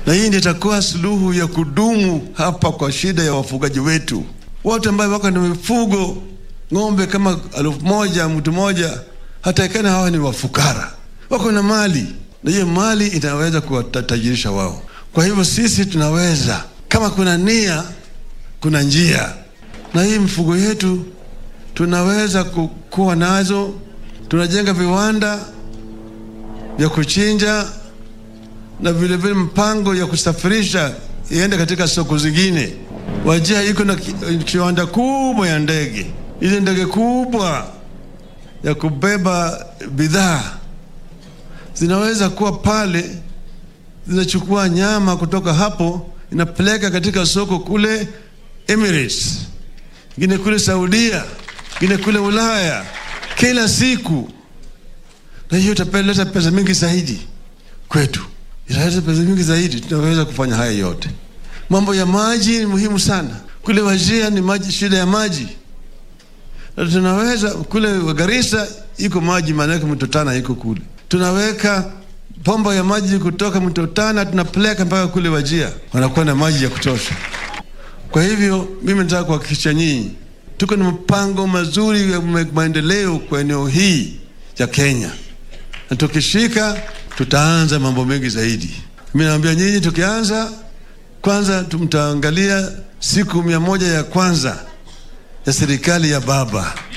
na hii ndio itakuwa suluhu ya kudumu hapa kwa shida ya wafugaji wetu wote ambao wako na mifugo ng'ombe kama elfu moja mtu moja, hata ikana hawa ni wafukara, wako na mali na hiyo mali inaweza kuwatajirisha wao. Kwa hivyo sisi tunaweza, kama kuna nia, kuna njia, na hii mifugo yetu tunaweza kuwa nazo. Tunajenga viwanda vya kuchinja na vile vile mpango ya kusafirisha iende katika soko zingine. Wajia iko na kiwanda kubwa ya ndege, ile ndege kubwa ya kubeba bidhaa zinaweza kuwa pale, zinachukua nyama kutoka hapo, inapeleka katika soko kule Emirates, ingine kule Saudia, ingine kule Ulaya, kila siku, na hiyo itapeleta pesa mingi zaidi kwetu, italeta pesa mingi zaidi. Tunaweza kufanya haya yote. Mambo ya maji ni muhimu sana. Kule Wajia ni maji, shida ya maji, na tunaweza kule Garissa iko maji, maanake mto Tana iko kule tunaweka pomba ya maji kutoka mto Tana tunapeleka mpaka kule Wajia, wanakuwa na maji ya kutosha. Kwa hivyo mimi nataka kuhakikisha nyinyi tuko na mpango mazuri ya maendeleo kwa eneo hii ya Kenya, na tukishika tutaanza mambo mengi zaidi. Mimi naambia nyinyi, tukianza kwanza, mtaangalia siku mia moja ya kwanza ya serikali ya baba